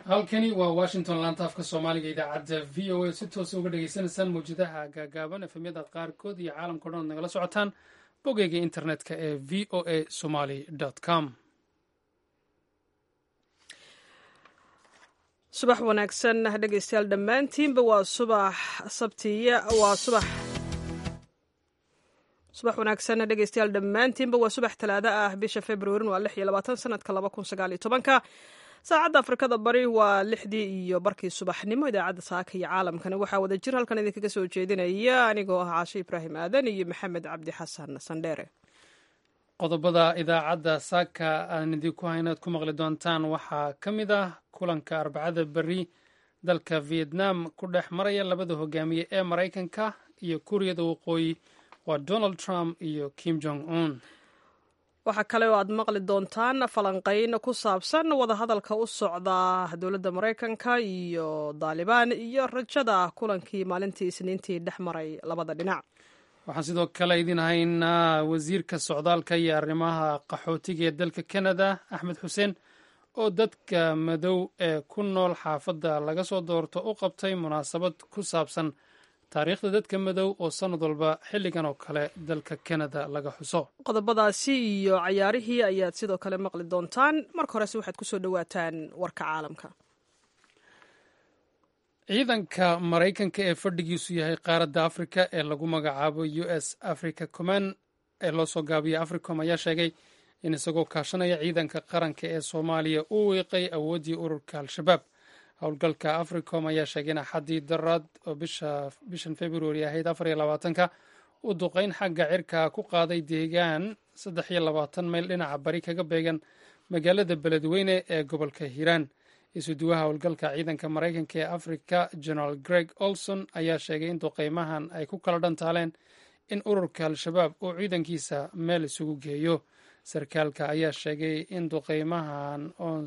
halkani waa washington laanta afka soomaaliga idaacadda v o a si toosa uga dhagaysanaysaan mawjadaha gaagaaban efemyada qaarkood iyo caalamka o dhan ad nagala socotaan bogeyga internetka ee v o a somaly com subax wanaagsan dhegaystayaal dhammaantiinba waa subax sabtiya waa subax subax wanaagsan dhegaystayaal dhammaantiinba waa subax talaado ah bisha februarin waa lix iyo labaatan sanadka laba kun sagaal iyo tobanka saacadda afrikada bari waa lixdii iyo barkii subaxnimo idaacadda saaka iyo caalamkana waxaa wada jir halkan idinkaga soo jeedinaya anigoo ah caashe ibraahim aadan iyo maxamed cabdi xasan sandheere qodobada idaacadda saaka aan idinku haynaad ku maqli doontaan waxaa ka mid ah kulanka arbacada beri dalka vietnam ku dhex maraya labada hogaamiye ee maraykanka iyo kuuriyada waqooyi waa donald trump iyo kim jong un waxaa kale oo aad maqli doontaan falanqayn ku saabsan wadahadalka u socda dowladda maraykanka iyo daalibaan iyo rajada kulankii maalintii isniintii dhex maray labada dhinac waxaan sidoo kale idin haynaa wasiirka socdaalka iyo arrimaha qaxootiga ee dalka canada axmed xuseen oo dadka madow ee ku nool xaafadda laga soo doorto u qabtay munaasabad ku saabsan taariikhda dadka madow oo sannad walba xilligan oo kale dalka canada laga xuso qodobadaasi iyo cayaarihii ayaad sidoo kale maqli doontaan marka horese waxaad ku soo dhowaataan warka caalamka ciidanka maraykanka ee fadhigiisu yahay qaaradda afrika ee lagu magacaabo u s africa command ee loo soo gaabiya africom ayaa sheegay in isagoo kaashanaya ciidanka qaranka ee soomaaliya uu wiiqay awooddii ururka al-shabaab howlgalka africom ayaa sheegay in axaddii daraad oo bishan februari ahayd afar iyo labaatanka uu duqeyn xagga cirka ku qaaday deegaan saddex iyo labaatan mayl dhinaca bari kaga beegan magaalada beledweyne ee gobolka hiiraan isuduwaha howlgalka ciidanka maraykanka ee afrika general greg olson ayaa sheegay in duqeymahan ay ku kala dhantaaleen in ururka al-shabaab uu ciidankiisa meel isugu geeyo sarkaalka ayaa sheegay in duqeymahan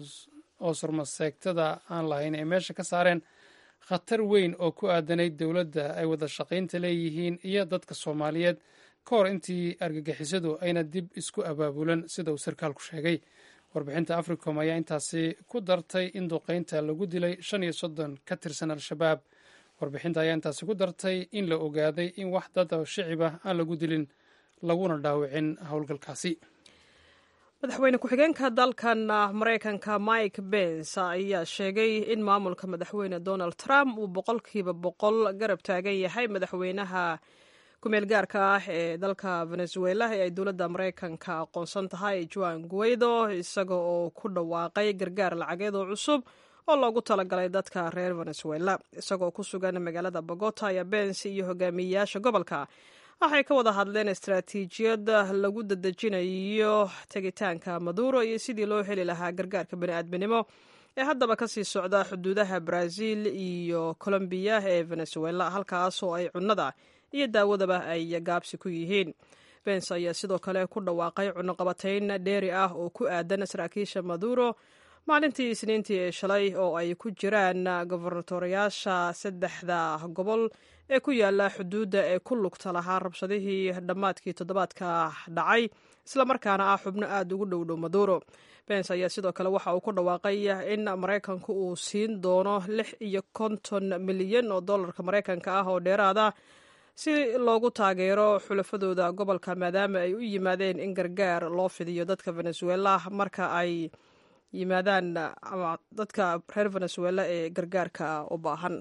oo surmaseegtada aan lahayn ay meesha ka saareen khatar weyn oo ku aadanayd dowladda ay wada shaqaynta leeyihiin iyo dadka soomaaliyeed ka hor intii argagixisadu ayna dib isku abaabulan sida uu sarkaalku sheegay warbixinta africom ayaa intaasi ku dartay in duqeynta lagu dilay shan iyo soddon ka tirsan al-shabaab warbixinta ayaa intaasi ku dartay in la ogaaday in wax dad oo shicib ah aan lagu dilin laguna dhaawicin howlgalkaasi madaxweyne ku-xigeenka dalkan maraykanka mike bens ayaa sheegay in maamulka madaxweyne donald trump uu boqolkiiba boqol garab taagan yahay madaxweynaha kumeel gaarka ah ee dalka venezuela ee ay dowladda maraykanka aqoonsan tahay juan guaido isaga oo ku dhawaaqay gargaar lacageed oo cusub oo loogu talagalay dadka reer venezuela isagoo ku sugan magaalada bogota ayaa bens iyo hogaamiyeyaasha gobolka waxay ka wada hadleen istaraatiijiyad lagu dadejinayo tegitaanka maduro iyo sidii loo heli lahaa gargaarka bani'aadminimo ee haddaba kasii socda xuduudaha brazil iyo colombiya ee venezuela halkaasoo ay cunnada iyo daawadaba ay gaabsi ku yihiin bens ayaa sidoo kale ku dhawaaqay cunnoqabatayn dheeri ah oo ku aadan saraakiisha maduro maalintii isniintii ee shalay oo ay ku jiraan gobernatoriyaasha saddexda gobol ee ku yaala xuduudda ee ku lugta lahaa rabshadihii dhammaadkii toddobaadka dhacay islamarkaana ah xubno aada ugu dhowdhow maduro bens ayaa sidoo kale waxa uu ku dhawaaqay in maraykanku uu siin doono lix iyo konton milyan oo dollarka maraykanka ah oo dheeraada si loogu taageero xulafadooda gobolka maadaama ay u yimaadeen in gargaar loo fidiyo dadka venezuela marka ay yimaadaan ama dadka reer venezuela ee gargaarka u baahan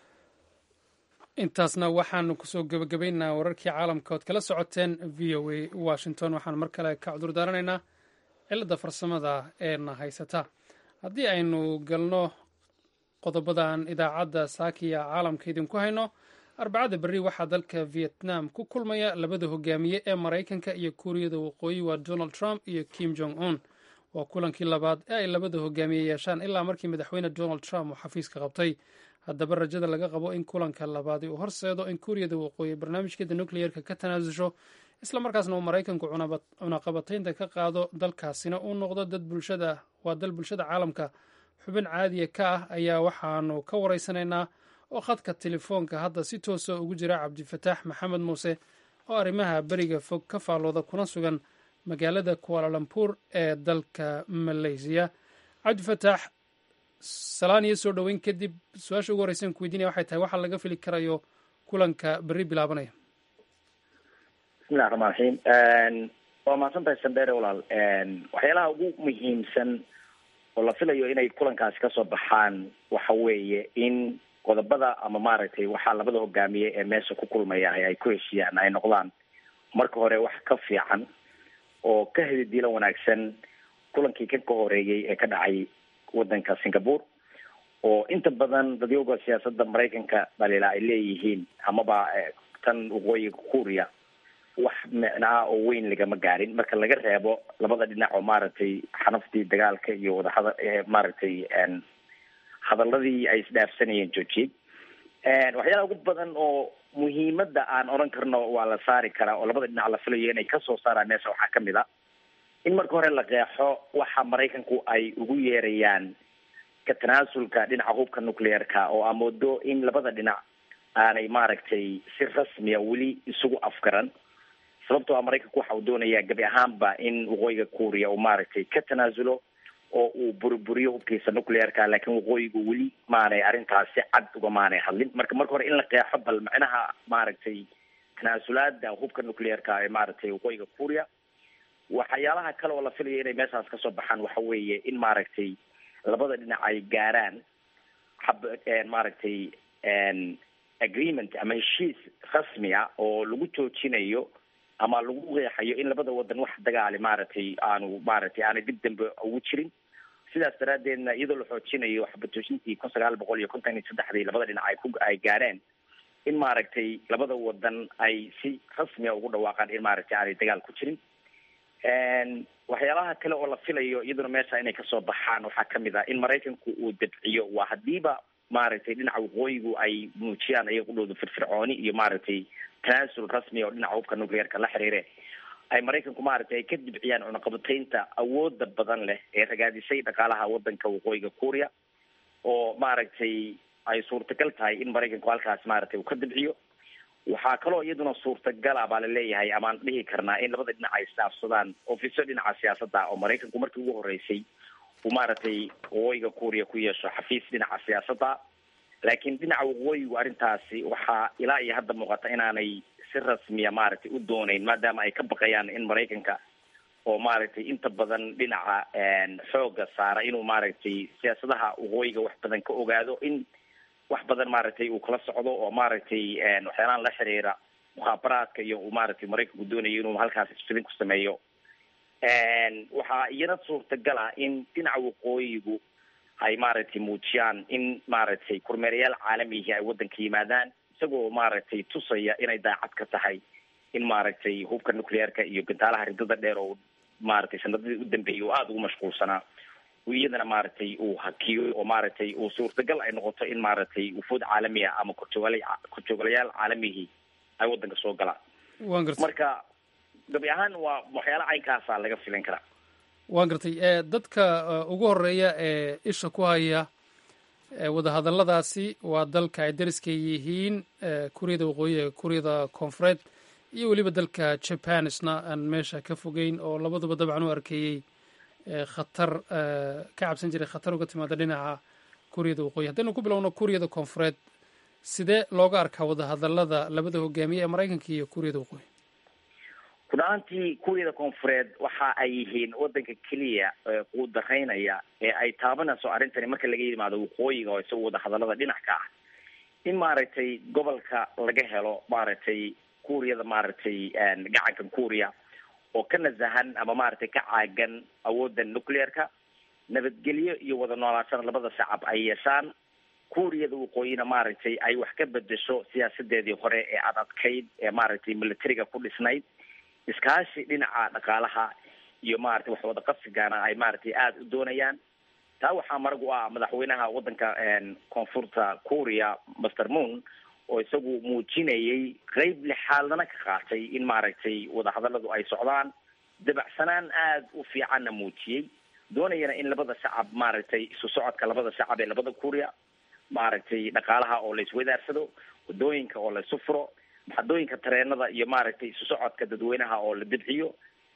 intaasna waxaanu kusoo gebagabaynaa wararkii caalamka ood kala socoteen v o a washington waxaan mar kale ka cudur daaranaynaa cilada farsamada ee na haysata haddii aynu galno qodobadan idaacadda saakiya caalamka idinku hayno arbacada berri waxaa dalka vietnam ku kulmaya labada hogaamiye ee maraykanka iyo kuuriyada waqooyi waa donald trump iyo kim jong un waa kulankii labaad ee ay labada hogaamiye yeeshaan ilaa markii madaxweyne donald trump uu xafiiska qabtay haddaba rajada laga qabo in kulanka labaadi uu horseedo in kuuriyada waqooyi barnaamijkeeda nucleerka ka tanaasusho islamarkaasna uu maraykanku cunaqabataynta ka qaado dalkaasina uu noqdo dad bulshada waa dal bulshada caalamka xubin caadiya ka ah ayaa waxaanu ka waraysanaynaa oo khadka telefoonka hadda si toosa ugu jira cabdifataax maxamed muuse oo arrimaha beriga fog ka faallooda kuna sugan magaalada kualalambuur ee dalka malaysiya cabdifataax salaan iyo soo dhoweyn kadib su-aasha ugu horreysan ku weydiinaya waxay tahay waxaa laga fili karayo kulanka berri bilaabanaya bismillahi raxmaan raxiim waa mahadsan tahay sandere walaal waxyaalaha ugu muhiimsan oo la filayo inay kulankaasi kasoo baxaan waxa weeye in qodobada ama maaragtay waxaa labada hogaamiye ee meesha ku kulmaya ay ku heshiiyaan ay noqdaan marka hore wax ka fiican oo ka hedidiilan wanaagsan kulankii kan ka horeeyey ee ka dhacay wadanka singapore oo inta badan dadyooga siyaasadda maraykanka dhaliila ay leeyihiin amaba tan waqooyiga kuuriya wax micnaa oo weyn lagama gaarin marka laga reebo labada dhinac oo maaragtay xanaftii dagaalka iyo wadahada maaragtay hadaladii ay isdhaafsanayeen joojiyey waxyaalaha ugu badan oo muhiimada aan odhan karno waa la saari karaa oo labada dhinac la filayo inay kasoo saaraan meesha waxaa kamid a in marka hore la qeexo waxa maraykanku ay ugu yeerayaan ka tanaasulka dhinaca hubka nuclearka oo aa moodo in labada dhinac aanay maaragtay si rasmiya weli isugu afgaran sababtoo a maraykanku waxa uu doonayaa gabi ahaanba in waqooyiga kuuriya uu maaragtay ka tanaasulo oo uu burburiyo hubkiisa nuclearka laakiin waqooyigu weli maanay arrintaas si cad uga maanay hadlin marka marka hore in la qeexo bal macnaha maaragtay tanaasulaada hubka nuclearka ee maaragtay waqooyiga kuuriya waxyaalaha kale oo la filayo inay meeshaas kasoo baxaan waxa weeye in maaragtay labada dhinac ay gaaraan hab maaragtay agreement ama heshiis rasmi a oo lagu joojinayo ama lagu qeexayo in labada wadan wax dagaali maaragtay aanu maaragtay aanay dib dambe ugu jirin sidaas daraadeedna iyadoo la xoojinayo xabatooshintii kun sagaal boqol iyo kontan iyo saddexdii labada dhinac ay ku ay gaareen in maaragtay labada wadan ay si rasmiya ugu dhawaaqaan in maaragtay aanay dagaal ku jirin waxyaalaha kale oo la filayo iyaduna meesha inay kasoo baxaan waxaa kamid ah in maraykanku uu dabciyo waa hadiiba maaragtay dhinaca waqooyigu ay muujiyaan ayaga udhowda firfircooni iyo maaragtay tanaasul rasmi oo dhinaca hubka nuclearka la xiriire ay maraykanku maaragtay ay ka dibciyaan cunaqabataynta awooda badan leh ee ragaadisay dhaqaalaha wadanka waqooyiga kuuriya oo maaragtay ay suurtagal tahay in maraykanku halkaas maaragtay uu ka dibciyo waxaa kaloo iyaduna suurtagala baa laleeyahay amaan dhihi karnaa in labada dhinac ay isdhaafsadaan ofiso dhinaca siyaasadda oo maraykanku markii ugu horeysay uu maaragtay waqooyiga kuuriya ku yeesho xafiis dhinaca siyaasadda laakiin dhinaca waqooyigu arrintaasi waxaa ilaa iyo hadda muuqata inaanay si rasmiya maaragtay u dooneyn maadaama ay ka baqayaan in maraykanka oo maaragtay inta badan dhinaca xooga saara inuu maaragtay siyaasadaha waqooyiga wax badan ka ogaado in wax badan maaragtay uu kala socdo oo maaragtay waxyaalahan la xiriira mukhaabaraadka iyo uu maaragtay maraykanku doonayo inuu halkaas isfilin ku sameeyo waxaa iyana suurtagal ah in dhinaca waqooyigu ay maaragtay muujiyaan in maaragtay kormeerayaal caalamihi ay waddanka yimaadaan isagoo maaragtay tusaya inay daacad ka tahay in maaragtay hubka nuclearka iyo gantaalaha ridada dheer oo maaragtay sanadadii u dambeeyay oo aada ugu mashquulsanaa iyadana maaragtay uu hakiyo oo maaragtay uu suurtagal ay noqoto in maaragtay wufuud caalami ah ama korjoogala korjoogalayaal caalamihii ay waddanka soo galaan waan gartay marka gabi ahaan waa waxyaala caynkaasaa laga filin karaa waan gartay dadka ugu horeeya ee isha ku haya wadahadalladaasi waa dalka ay dariska yihiin kuuriyada waqooyiga kuuriyada koonfureed iyo weliba dalka japan isna aan meesha ka fogeyn oo labaduba dabcan u arkeeyey khatar ka cabsan jiray khatar uga timaada dhinaca kuuriyada waqooyi haddaynu ku bilowno kuuriyada koonfureed sidee looga arkaa wadahadallada labada hogaamiye ee maraykanka iyo kuuriyada waqooyi run ahaantii kuuriyada koonfureed waxa ay yihiin wadanka keliya quu daraynaya ee ay taabanayso arrintani marka laga yimaado waqooyiga oo isaga wadahadallada dhinac ka ah in maaragtay gobolka laga helo maaragtay kuuriyada maaragtay gacanka kuuriya oo ka nasahan ama maaragtay ka caagan awoodda nuclearka nabadgelyo iyo wada noolaashada labada shacab ay yeeshaan kuuriyada waqooyina maaragtay ay wax ka bedesho siyaasadeedii hore ee ad adkayd ee maaragtay militariga ku dhisnayd iskaashi dhinaca dhaqaalaha iyo maaragtay wax wada qabsigana ay maaragtay aada u doonayaan taa waxaa marag u ah madaxweynaha waddanka koonfurta kuuriya master moon oo isagu muujinayay qeyb lixaadana ka qaatay in maaragtay wadahadalladu ay socdaan dabacsanaan aada u fiicanna muujiyey doonayana in labada shacab maaragtay isu socodka labada shacab ee labada kuuriya maaragtay dhaqaalaha oo la iswadaarsado wadooyinka oo la isu furo maxadooyinka tareenada iyo maaragtay isu socodka dadweynaha oo la dibciyo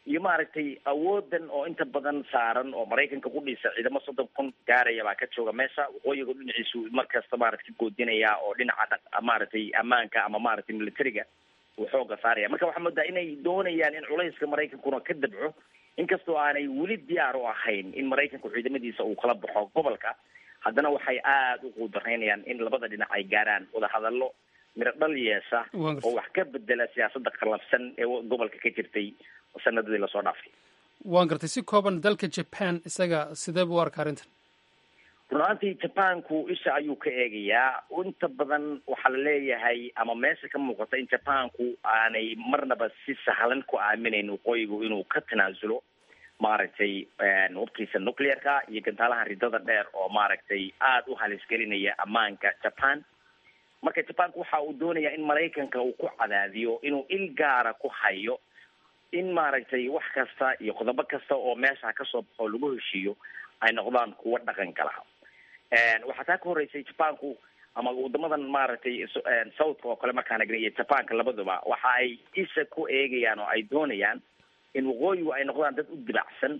iyo maaragtay awoodan oo inta badan saaran oo maraykanka ku dhisa ciidamo soddon kun gaaraya baa ka jooga meesha waqooyiga dhinaciisu markasta maarata ka goodinaya oo dhinaca maaragtay ammaanka ama maaragtay militariga uu xooga saaraya marka waxaa moodaa inay doonayaan in culayska maraykankuna ka dabco inkastoo aanay weli diyaar u ahayn in maraykanku ciidamadiisa uu kala baxo gobolka haddana waxay aada u quudaraynayaan in labada dhinac ay gaaraan wadahadallo miro dhal yeesha oo wax ka bedela siyaasadda qallafsan ee gobolka ka jirtay sanadadii lasoo dhaafay waan gartay si kooban dalka japan isaga sidee buu u arka arrintan run ahaantii jabanku isha ayuu ka eegayaa inta badan waxaa la leeyahay ama meesha ka muuqata in jabanku aanay marnaba si sahlan ku aaminayn waqooyigu inuu ka tanaasulo maaragtay hubkiisa nuclearka iyo gantaalaha ridada dheer oo maaragtay aada u halisgelinaya ammaanka japan marka jabanku waxa uu doonaya in maraykanka uu ku cadaadiyo inuu il gaara ku hayo in maaragtay wax kasta iyo qodobo kasta oo meesha kasoo baxo lagu heshiiyo ay noqdaan kuwo dhaqan gala waxaa taa ka horreysay jabanku ama wadamadan maaragtay southka oo kale markaan egnay iyo jabanka labaduba waxa ay isha ku eegayaan oo ay doonayaan in waqooyigu ay noqdaan dad u dibacsan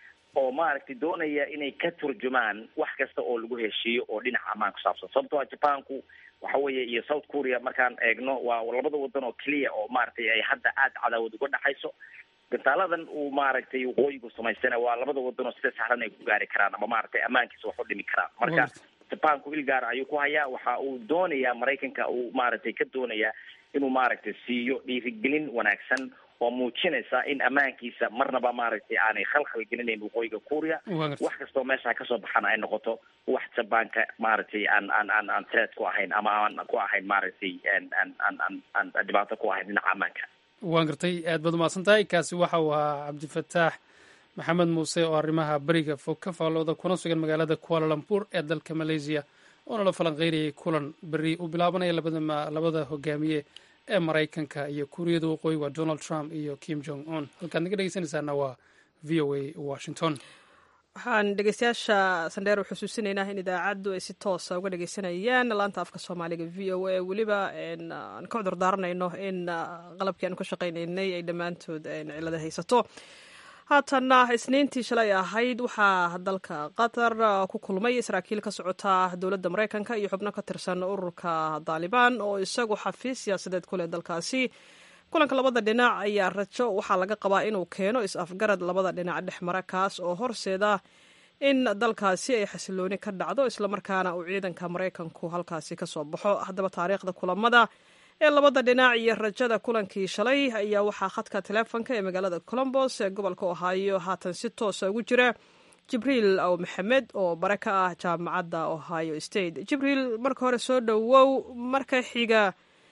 oo maaragtay doonaya inay ka turjumaan wax kasta oo lagu heshiiyo oo dhinaca ammaan ku saabsan sababtoo a jabanku waxa weeye iyo south korea markaan eegno waa labada wadan oo keliya oo maaragtay ay hadda aada cadaawad uga dhexayso gantaaladan uu maaragtay waqooyigu samaystana waa labada wadan oo sida sahlan ay ku gaari karaan ama maaragtay ammaankiisa wax u dhimi karaan marka jabanku il gaara ayuu ku hayaa waxa uu doonayaa maraykanka uu maaragtay ka doonayaa inuu maaragtay siiyo dhiirigelin wanaagsan oo muujinaysa in ammaankiisa marnaba maaragtay aanay khalkhal gelinayn waqooyiga kuuriya wax kastoo meesha kasoo baxana ay noqoto wax jabaanka maaragtay aan aan aan aan threat ku ahayn ama aan ku ahayn maaragtay aan aan aan aan dhibaato ku ahayn dhinaca ammaanka waan gartay aad baad umahadsan tahay kaasi waxa uu ahaa cabdifataax maxamed muuse oo arrimaha beriga fog ka faallooda kuna sugan magaalada kuala lumpur ee dalka malaysia oona la falanqeynayay kulan beri u bilaabanaya labada labada hogaamiye ee maraykanka iyo kuuriyada waqooyi waa donald trump iyo kim jong un halkaad naga dhegeysanaysaana waa v o a washington waxaan dhegeystayaasha sandheer xusuusinaynaa in idaacaddu ay si toosa uga dhegeysanayaan laanta afka soomaaliga v o a weliba aan ka cudur daaranayno in qalabkii aan ka shaqaynaynay ay dhammaantood cilada haysato haatanna isniintii shalay ahayd waxaa dalka qatar ku kulmay saraakiil ka socota dowladda maraykanka iyo xubno ka tirsan ururka daalibaan oo isagu xafiis siyaasadeed ku leh dalkaasi kulanka labada dhinac ayaa rajo waxaa laga qabaa inuu keeno is-afgarad labada dhinac dhex mara kaas oo horseeda in dalkaasi ay xasilooni ka dhacdo islamarkaana uu ciidanka maraykanku halkaasi ka soo baxo haddaba taariikhda kulamada ee labada dhinac iyo rajada kulankii shalay ayaa waxaa khadka teleefonka ee magaalada colombos ee gobolka ohio haatan si toosa ugu jira jibriil aw maxamed oo bare ka ah jaamacadda ohio state jibriil marka hore soo dhowow marka xiga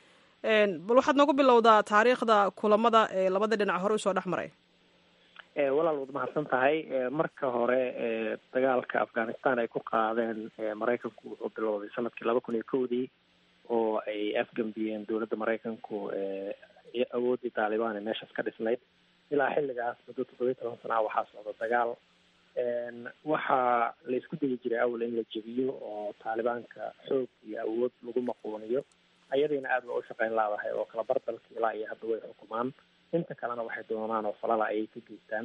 bal waxaad noogu bilowdaa taariikhda kulamada ee labada dhinac hore usoo dhex maray walaal waad mahadsan tahay marka hore dagaalka afghanistan ay ku qaadeen maraykanku wuxuu bilowday sanadkii laba kun iyo kowdii oo ay afgambiyeen dowladda maraykanku awooddii taalibaan ee meeshaas ka dhisnayd ilaa xilligaas muddo toddobiyi toban sana waxaa socda dagaal waxaa la isku dayi jiray awal in la jebiyo oo taalibaanka xoog iyo awood lagu maquuniyo ayadiina aada waa u shaqeyn laadahay oo kala bar dalka ilaa iyo hadda way xukumaan inta kalena waxay doonaan oo falala ayay ka geystaan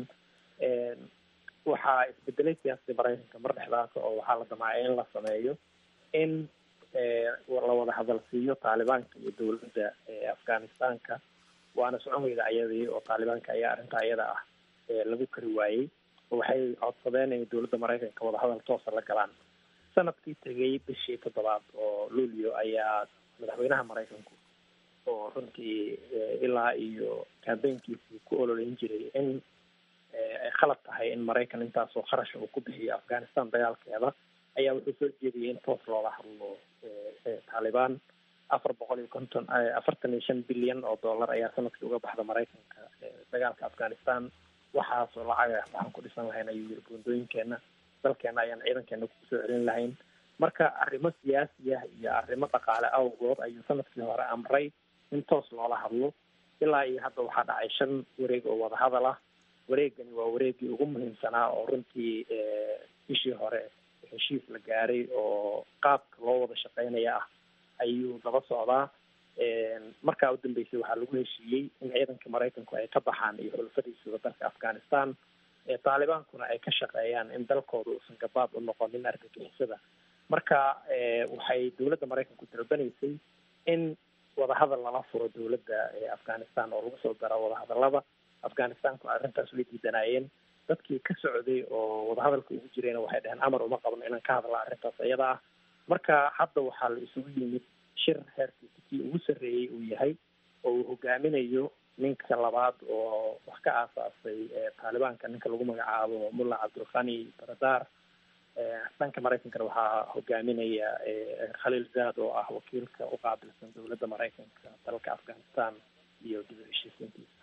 waxaa isbedelay siyaasadii maraykanka mar dhexdaas oo waxaa la damacay in la sameeyo in la wada hadalsiiyo taalibaanka iyo dowladda afghanistanka waana socon weyda ayadii oo taalibaanka ayaa arrinta ayada ah lagu kari waayey waxay codsadeen inay dowladda maraykanka wadahadal toosa la galaan sanadkii tegay bishii toddobaad oo luulio ayaa madaxweynaha maraykanku oo runtii ilaa iyo kambeynkiisii ku ololeyn jiray in ay khalad tahay in maraykan intaasoo kharash uu ku bixiyo afghanistan dagaalkeeda ayaa wuxuu soo jeediyay in toos loola hadlo taalibaan afar boqol iyo konton afartan iyo shan bilyan oo dollar ayaa sanadkii uga baxda maraykanka dagaalka afghanistan waxaasoo lacaga waxaan ku dhisan lahayn ayuu yiri buundooyinkeena dalkeena ayaan ciidankeena kusoo celin lahayn marka arrimo siyaasi ah iyo arrimo dhaqaale awgood ayuu sanadkii hore amray in toos loola hadlo ilaa iyo hadda waxaa dhacay shan wareeg oo wadahadal ah wareegani waa wareegii ugu muhiimsanaa oo runtii bishii hore heshiis la gaaray oo qaabka loo wada shaqeynaya ah ayuu daba socdaa markaa u dambeysay waxaa lagu heshiiyey in ciidanka maraykanku ay ka baxaan iyo xulafadiisuda dalka afghanistan taalibaankuna ay ka shaqeeyaan in dalkooda uusan gabaad u noqonin argagixisada marka waxay dowladda maraykanku dalbanaysay in wadahadal lala furo dowladda afghanistan oo lagu soo daro wadahadalada afghanistanku arrintaas way diidanaayeen dadkii ka socday oo wadahadalka ugu jirayna waxay dhaheen amar uma qabno inaan ka hadla arrintaas iyada ah marka hadda waxaa la isugu yimid shir heerkiisa kii ugu sarreeyey uu yahay oo uu hogaaminayo ninka labaad oo wax ka aasaasay taalibaanka ninka lagu magacaabo mulla cabdulkhani baradar dhanka maraykankana waxaa hogaaminaya khaliil zaad oo ah wakiilka u qaabilsan dowladda maraykanka dalka afghanistan iyo dib u heshiisiintiisa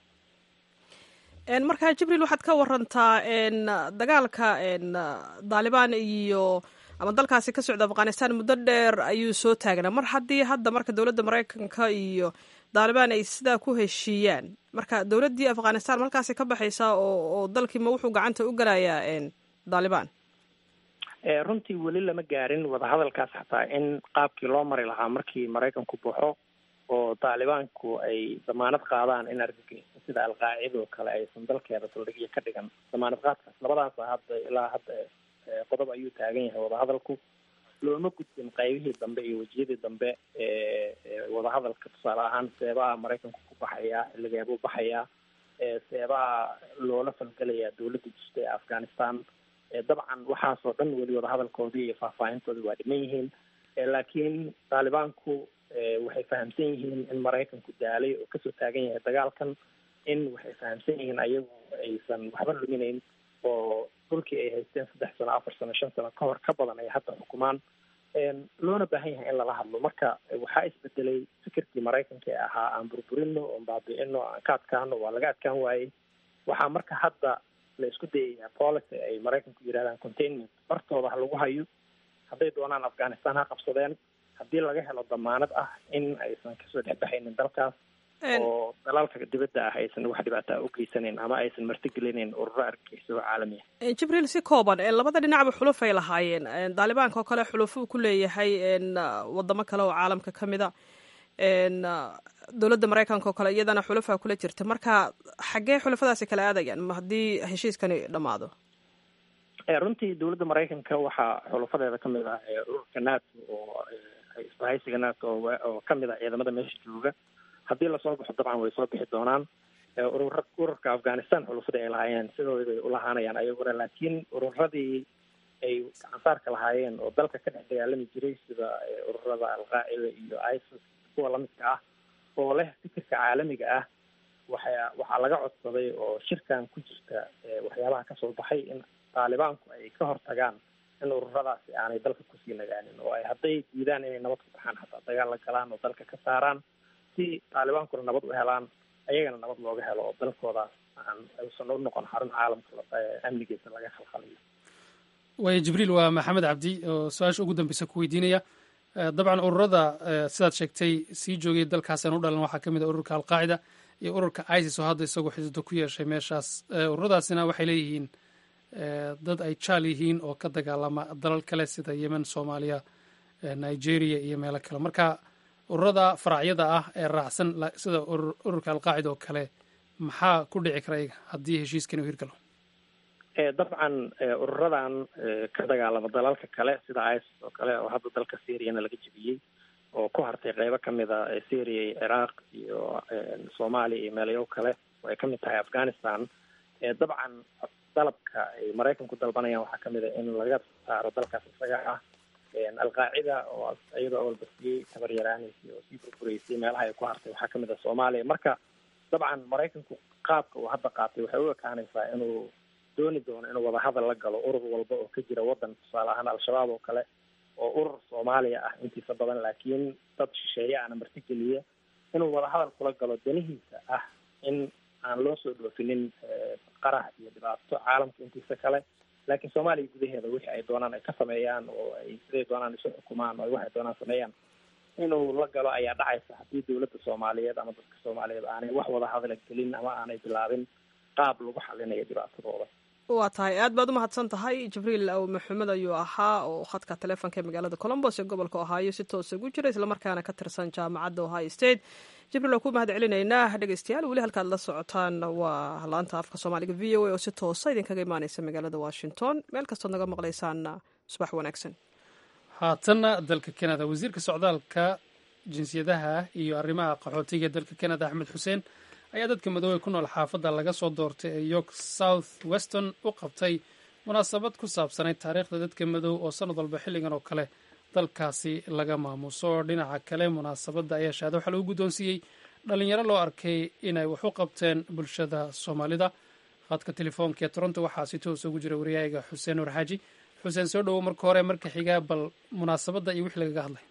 markaa jibriil waxaad ka warantaa dagaalka daalibaan iyo ama dalkaasi ka socda afghanistan muddo dheer ayuu soo taagnaa mar haddii hadda marka dowladda maraykanka iyo daalibaan ay sidaa ku heshiiyaan marka dowladdii afghanistan markaasi ka baxaysaa oo oo dalkiima wuxuu gacanta u galayaa daalibaan runtii weli lama gaarin wadahadalkaas xataa in qaabkii loo mari lahaa markii maraykanku baxo oo taalibaanku ay damaanad qaadaan in argagixisa sida alqaacida oo kale aysan dalkeeda saldhigyo ka dhigan damaanad qaadkaas labadaasa hadda ilaa hadda qodob ayuu taagan yahay wadahadalku looma gudbin qaybihii dambe iyo wejiyadii dambe wadahadalka tusaale ahaan seebaha maraykanku ku baxayaa xilligeebuu baxayaa seebaha loola falgelayaa dowladda jirta ee afghanistan dabcan waxaasoo dhan weli wadahadalkoodii iyo faahfaahintoodii waa dhiman yihiin laakiin taalibaanku waxay fahamsan yihiin in maraykanku daalay oo kasoo taagan yahay dagaalkan in waxay fahamsan yihiin ayagu aysan waxba luminayn oo dhulkii ay haysteen saddex sano afar sano shan sano ka hor ka badan ay hadda xukumaan loona baahan yahay in lala hadlo marka waxaa isbedelay fikirkii maraykanka ee ahaa aan burburino oon baabi'ino aan ka adkaano waa laga adkaan waayey waxaa marka hadda la isku dayayaa policy ay maraykanku yidhahdaan containment bartooda ha lagu hayo hadday doonaan afghanistan ha qabsadeen haddii laga helo damaanad ah in aysan kasoo dhexbaxaynin dalkaas oo dalalka dibadda ah aysan wax dhibaataa u geysaneyn ama aysan martigelinayn ururo argagixisa oo caalami ah jibriil si kooban labada dhinacba xuluf ay lahaayeen daalibaanka oo kale xulufuu ku leeyahay wadamo kale oo caalamka ka mid a dowladda maraykanka oo kale iyadana xulufaa kula jirta marka xaggee xulufadaasi kala aadayaan ma haddii heshiiskani dhammaado runtii dowladda maraykanka waxaa xulufadeeda kamid ah ururka nato oo isbahaysiga nato oo kamid ah ciidamada meesha jooga haddii lasoo baxo dabcan way soo bixi doonaan urura ururka afghanistan xulufadii ay lahaayeen sidoodii bay ulahaanayaan ayaguna laakiin ururadii ay gacansaarka lahaayeen oo dalka ka dhex dagaalami jiray sida ururada alqaacida iyo isis kuwa lamidka ah oo leh fikirka caalamiga ah waxa waxaa laga codsaday oo shirkan ku jirta waxyaabaha kasoo baxay in taalibaanku ay ka hortagaan in ururadaasi aanay dalka kusii nagaanin oo ay hadday diidaan inay nabad ku baxaan xataa dagaal la galaan oo dalka ka saaraan si taalibaankuna nabad u helaan ayagana nabad looga helo oo dalkoodaas aan aysan u noqon xarun caalamka amnigiisa laga khalkhaliyo waaya jibriil waa maxamed cabdi oo su-aasha ugu dambeysa ku weydiinaya dabcan ururada sidaad sheegtay sii joogay dalkaasaan u dhalan waxaa ka mid a ururka alqaacida iyo ururka isis oo hadda isagoo xisdo ku yeeshay meeshaas ururadaasina waxay leeyihiin dad ay jaal yihiin oo ka dagaalama dalal kale sida yemen soomaaliya nigeria iyo meelo kale marka ururada faracyada ah ee raacsan sida ururka alqaacida oo kale maxaa ku dhici kara iyaga haddii heshiiskan uu hirgalo dabcan ururadan ka dagaalama dalalka kale sida isis oo kale oo hadda dalka syriana laga jebiyey oo ku hartay qeybo kamid a syria iyo ciraaq iyo soomaaliya iyo meelayo kale oo ay kamid tahay afghanistan dabcan dalabka ay maraykanku dalbanayaan waxaa kamid a in laga saaro dalkaas isaga ah alqaacida oo iyadoo awalbasiyey tabar yaraanaysay oo sii burbureysay meelaha ay ku hartay waxaa kamid ah soomaaliya marka dabcan maraykanku qaabka uu hadda qaatay waxay u ekaanaysaa inuu dooni doono inuu wadahadal la galo urur walba oo ka jira waddan tusaale ahaan al-shabaab oo kale oo urur soomaaliya ah intiisa badan laakiin dad shisheeye ana martigeliya inuu wadahadal kula galo danihiisa ah in aan loo soo dhoofinin qarax iyo dhibaato caalamka intiisa kale laakiin soomaaliya gudaheeda wixii ay doonaan ay ka sameeyaan oo ay siday doonaan isu xukumaan oo waxay doonaan sameeyaan inuu la galo ayaa dhacaysa haddii dowladda soomaaliyeed ama dadka soomaaliyeed aanay wax wada hadala gelin ama aanay bilaabin qaab lagu xalinayo dhibaatadooda waa tahay aad baad u mahadsan tahay jibriil aw maxamed ayuu ahaa oo khadka taleefonka ee magaalada colombos ee gobolka ohaayo si toosa ugu jira islamarkaana ka tirsan jaamacadda ohio state jibriil waa ku mahad celinaynaa dhegeystayaal weli halkaad la socotaan waa laanta afka soomaaliga v o a oo si toosa idinkaga imaaneysa magaalada washington meel kastood naga maqlaysaanna subax wanaagsan haatanna dalka canada wasiirka socdaalka jinsiyadaha iyo arrimaha qaxootiga dalka canada axmed xuseen ayaa dadka madoobey ku nool xaafadda laga soo doortay ee york south weston u qabtay munaasabad ku saabsanayd taariikhda dadka madow oo sanad walba xilligan oo kale dalkaasi laga maamuso dhinaca kale munaasabadda ayaa shahaado waxaa lagu guddoonsiiyey dhalinyaro loo arkay inay wax u qabteen bulshada soomaalida khadka telefoonka ee toronto waxaa si toos ugu jira wariyaaga xuseen nur xaaji xuseen soo dhowow marka hore marka xigaa bal munaasabadda iyo wixii lagaga hadlay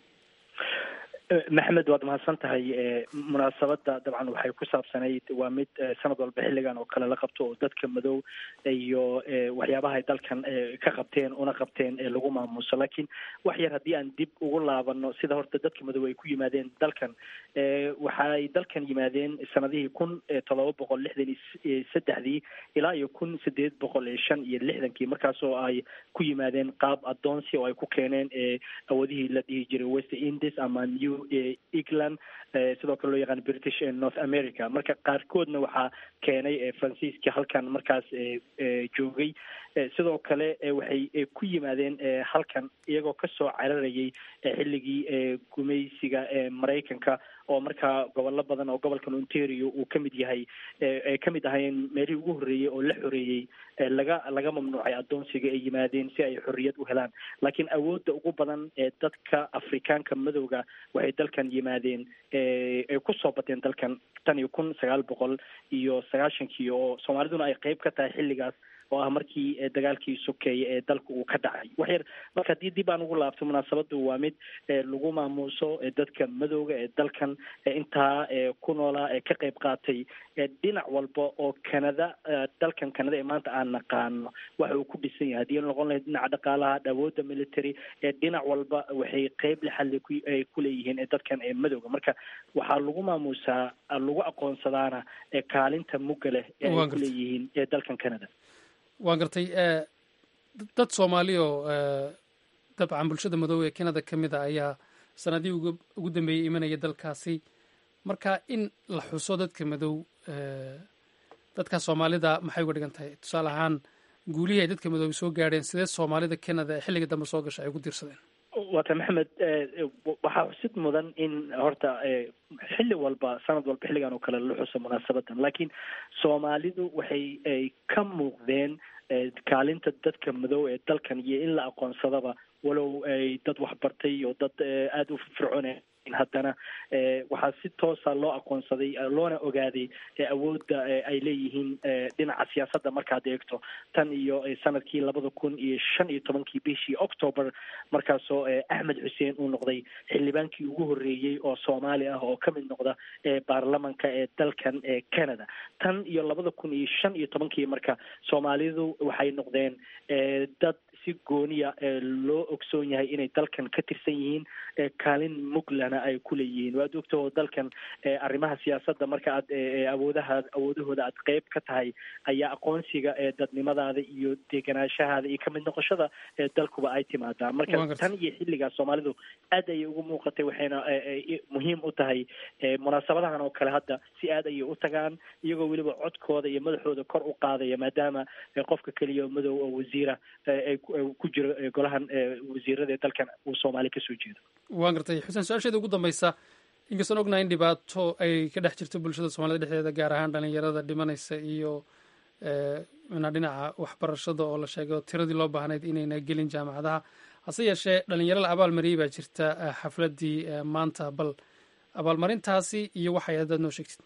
maxamed waad mahadsan tahay munaasabadda dabcan waxay ku saabsanayd waa mid sanad walba xilligan oo kale la qabto oo dadka madow iyo waxyaabaha ay dalkan ka qabteen una qabteen lagu maamuuso laakiin wax yar haddii aan dib ugu laabano sida horta dadka madow ay ku yimaadeen dalkan waxaay dalkan yimaadeen sanadihii kun todoba boqol lixdan iyo saddexdii ilaa iyo kun sideed boqol iyo shan iyo lixdankii markaasoo ay ku yimaadeen qaab adoonsi oo ay ku keeneen awoodihii la dhihi jiray west indies ama new england sidoo kale loo yaqaan british north america marka qaarkoodna waxaa keenay faransiiska halkan markaas joogay sidoo kale waxay ku yimaadeen halkan iyagoo kasoo cararayay xilligii gumaysiga maraykanka oo markaa gobollo badan oo gobolkan ontario uu kamid yahay ay kamid ahaayeen meelihii ugu horreeyey oo la xoreeyey laga laga mamnuucay adoonsiga ay yimaadeen si ay xorriyad u helaan laakiin awoodda ugu badan ee dadka afrikaanka madowga waxay dalkan yimaadeen ay kusoo bateen dalkan tan iyo kun sagaal boqol iyo sagaashankii oo soomaaliduna ay qeyb ka tahay xilligaas oo ah markii dagaalkii sokeeye ee dalka uu ka dhacay wax yar marka haddii dib aan ugu laabto munaasabadu waa mid lagu maamuuso dadka madowga ee dalkan intaa ku noolaa ee ka qeyb qaatay dhinac walba oo canada dalkan canada ee maanta aan naqaano waxa uu ku dhisan yahay haddii noqon lahayd dhinaca dhaqaalaha awoodda military dhinac walba waxay qeyb lexadle ay kuleeyihiin dadkan ee madowga marka waxaa lagu maamuusaa lagu aqoonsadaana kaalinta mugga leh ee ay kuleeyihiin dalkan canada waan gartay dad soomaali oo dabcan bulshada madoobe ee canada ka mid a ayaa sanadihii ugu dambeeyey imanaya dalkaasi marka in la xuso dadka madow dadka soomaalida maxay uga dhigan tahay tusaale ahaan guulihii ay dadka madoobe soo gaadheen sidee soomaalida canada ee xilliga dambe soo gasha ay ugu diirsadeen waata maxamed waxaa xusid mudan in horta xilli walba sanad walba xilligan oo kale la xuso munaasabadan laakiin soomaalidu waxay ay ka muuqdeen kaalinta dadka madow ee dalkan iyo in la aqoonsadaba walow ay dad waxbartay oo dad aada u fircoone haddana waxaa si toosa loo aqoonsaday loona ogaaday awoodda ay leeyihiin dhinaca siyaasadda markaad eegto tan iyo sanadkii labada kun iyo shan iyo tobankii bishii october markaasoo axmed xuseen uu noqday xildhibaankii ugu horreeyey oo soomaali ah oo kamid noqda baarlamanka ee dalkan canada tan iyo labada kun iyo shan iyo tobankii marka soomaalidu waxay noqdeen dad si gooniya loo ogsoon yahay inay dalkan ka tirsan yihiin kaalin muglana ay kuleeyihiin waad ogta oo dalkan arrimaha siyaasadda marka aad awoodaha awoodahooda aad qeyb ka tahay ayaa aqoonsiga dadnimadaada iyo degenaanshahaada iyo kamid noqoshada dalkuba ay timaadaa marka tan iyo xilligaas soomaalidu aad ayay ugu muuqatay waxayna muhiim u tahay munaasabadahan oo kale hadda si aad ayay u tagaan iyagoo weliba codkooda iyo madaxooda kor u qaadaya maadaama qofka keliya madow oo wasiira ay ku jiro golahan wasiirada ee dalkan uu soomaali kasoo jeedo waan gartay xuseen su-aasheeda ugu dambeysa inkastaan ognahay in dhibaato ay ka dhex jirto bulshada soomaalida dhexdeeda gaar ahaan dhalinyarada dhimanaysa iyo mina dhinaca waxbarashada oo la sheegay oo tiradii loo baahnayd inayna gelin jaamacadaha hase yeeshee dhalinyaro la abaalmariyey baa jirta xafladdii maanta bal abaalmarintaasi iyo waxay haddaad noo sheegtid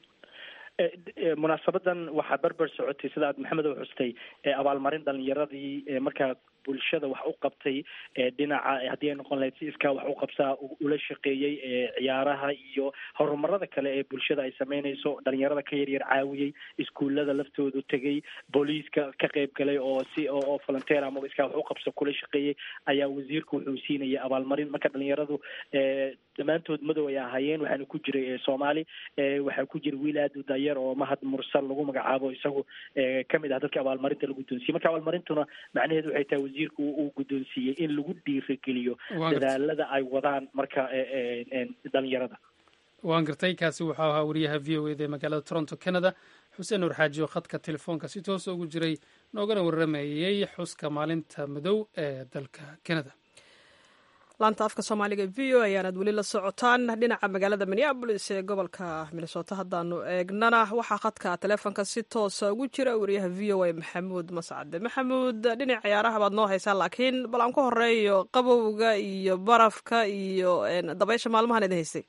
munaasabadan waxaa berber socotay sida aad maxamed u xustay abaalmarin dhalinyaradii markaa bulshada wax u qabtay dhinaca haddii ay noqon lahayd si iskaa wax u qabsaa ula shaqeeyey ciyaaraha iyo horumarada kale ee bulshada ay sameynayso dhalinyarada ka yaryar caawiyey iskuullada laftoodu tegey booliiska ka qayb galay oo si oo volunteer amaba iskaa wax u qabso kula shaqeeyey ayaa wasiirku wuxuu siinayay abaalmarin marka dhalinyaradu dhammaantood madow ay ahaayeen waxaana ku jiray soomaali waxaa ku jira wiil aada u daayar oo mahad mursal lagu magacaabo isagu kamid ah dadka abaalmarinta la guddoonsiiyey marka abaalmarintuna macnaheedu waxay tahay wasiirku uu guddoonsiiyey in lagu dhiirageliyo dadaalada ay wadaan marka dhalinyarada waan gartay kaasi wuxuu ahaa wariyaha v o eda ee magaalada toronto canada xuseen nuur xaaji oo khadka telefoonka si toosa ugu jiray noogana waramayey xuska maalinta madow ee dalka canada laanta afka soomaaliga v o ayaanaad weli la socotaan dhinaca magaalada minneabolis ee gobolka minnesota haddaanu eegnana waxaa khadka telefoonka si toosa ugu jira wariyaha v o a maxamuud mascade maxamuud dhinac ciyaaraha baad noo haysaa laakiin bal aan ku horeeyo qabowga iyo barafka iyo dabaysha maalmahan idin haystay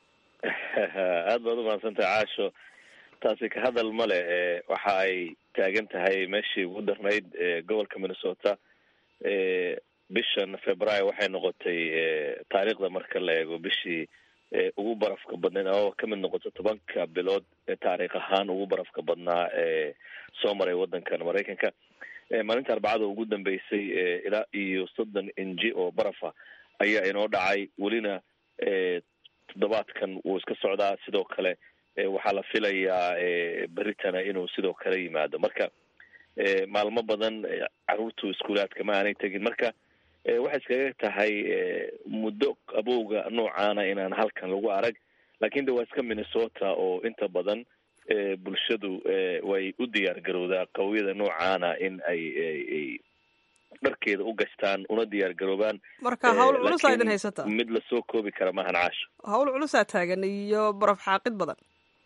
aad baad umahadsantahay caasho taasi ka hadal male waxa ay taagan tahay meeshii ugu darnayd gobolka minnesota bishan februaayo waxay noqotay taariikhda marka la eego bishii ugu barafka badnayd ama kamid noqoto tobanka bilood taariikh ahaan ugu barafka badnaa ee soo maray wadankan maraykanka maalinta arbacada ugu dambeysay ilaa iyo soddon inji oo barafa ayaa inoo dhacay welina toddobaadkan wuu iska socdaa sidoo kale waxaa la filayaa beritana inuu sidoo kale yimaado marka maalmo badan caruurtu iskuulaadka ma aanay tegin marka waxay iskaga tahay muddo qabowga noocaana inaan halkan lagu arag lakin de waa iska minnesota oo inta badan bulshadu way u diyaar garowdaa qawyada noocaana in ay ay dharkeeda u gastaan una diyaar garoobaan marka hawl culusaa idin haysata mid lasoo koobi kara maahan caasho hawl culusaa taagan iyo baraf xaaqid badan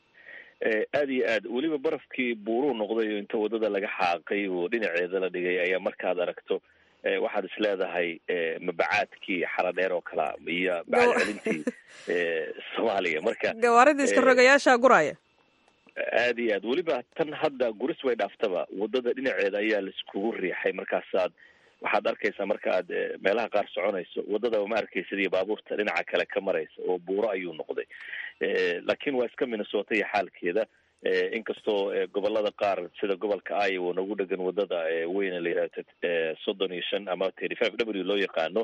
aada iyo aad weliba barafkii buuruu noqday oo inta wadada laga xaaqay oo dhinaceeda la dhigay ayaa markaad aragto waxaad is leedahay mabacaadkii xaradheer oo kalea iyo bacad celintii soomaaliya marka gawaaridii iska rogayaasha guraya aada iyo aad weliba tan hadda guris way dhaaftaba wadada dhinaceeda ayaa laiskugu riixay markaasaad waxaad arkaysaa marka aad meelaha qaar soconayso wadadaba ma arkaysid iyo baabuurta dhinaca kale ka maraysa oo buuro ayuu noqday laakiin waa iska minnesota iyo xaalkeeda inkastoo gobolada qaar sida gobolka iowa nagu dhegan wadada weyne la yihahdo soddon iyo shan ama thirty five w loo yaqaano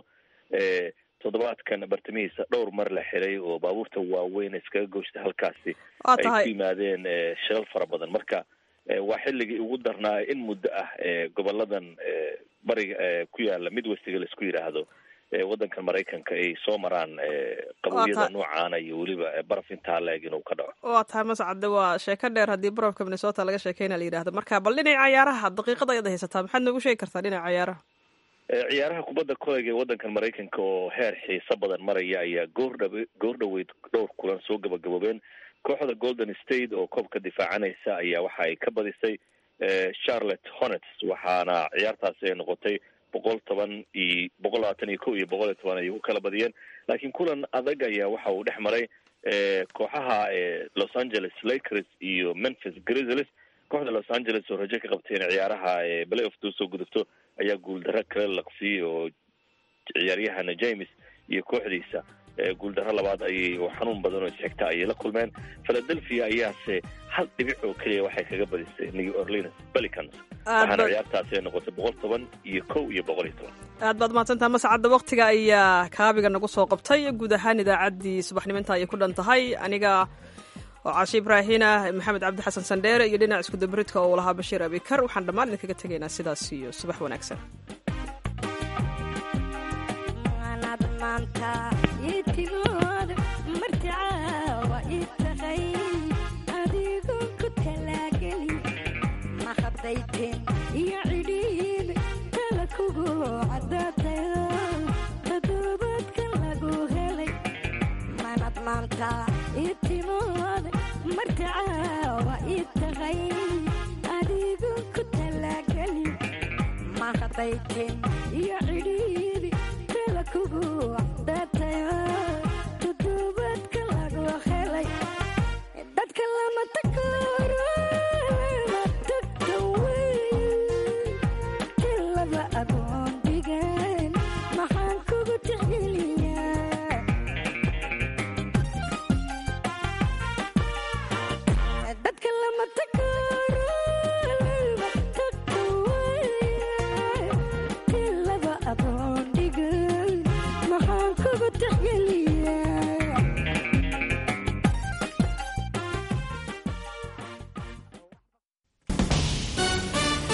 toddobaadkan bartamihiisa dhowr mar la xiray oo baabuurta waaweyn iskaga gooshta halkaasi ay ku yimaadeen shilal fara badan marka waa xilligii ugu darnaa in muddo ah goboladan bariga ku yaala midwestiga laisku yidhaahdo waddankan maraykanka ay soo maraan qabowyada noocaana iyo weliba baraf intaa la-eg inuu ka dhaco waa tahay mascade waa sheeko dheer haddii barafka minnesota laga sheekeyna la yidhahdo marka bal dhinaca ciyaaraha daqiiqada ayaad haysataa maxaad noogu sheegi kartaa dhinaca ciyaaraha ciyaaraha kubadda kolayga ee waddankan maraykanka oo heer xiiso badan maraya ayaa goordha goor dhaweyd dhowr kulan soo gabagaboobeen kooxda golden state oo koobka difaacanaysa ayaa waxa ay ka badisay charlotte hornets waxaana ciyaartaasi ay noqotay boqol toban iyo boqol labaatan iyo ko iyo boqol iyo toban ay ku kala badiyeen laakiin kulan adag ayaa waxa uu dhex maray kooxaha los angeles lakers iyo memphis grizzlies kooxda los angeles oo rajo ka qabtay in ciyaaraha play off usoo gudubto ayaa guuldaro kala laqsiyey oo ciyaaryahana james iyo kooxdiisa guuldaro labaad ayay oo xanuun badan oo isxigta ayay la kulmeen philadelphia ayaase hal dhibic oo keliya waxay kaga badisay new orleans pelicans waxaana ciyaartaasi ay noqotay boqol toban iyo kow iyo boqol iyo toban aad baad mahadsantaha mascadda waktiga ayaa kaabiga nagu soo qabtay guud ahaan idaacaddii subaxniminta ayay ku dhan tahay aniga oo caashi ibraahina maxamed cabdi xasan sandheere iyo dhinac iskudabaridka oo lahaa bashiir abikar waxaan dhammaan idinkaga tegaynaa sidaas iyo subax wanaagsan iyo cidhiid kala kugu cadaatayo todobaadkan lagu helay manad maanta ii timood martacaawa ii tahay adigu ku talaageli mahadaytin iyo cidhiid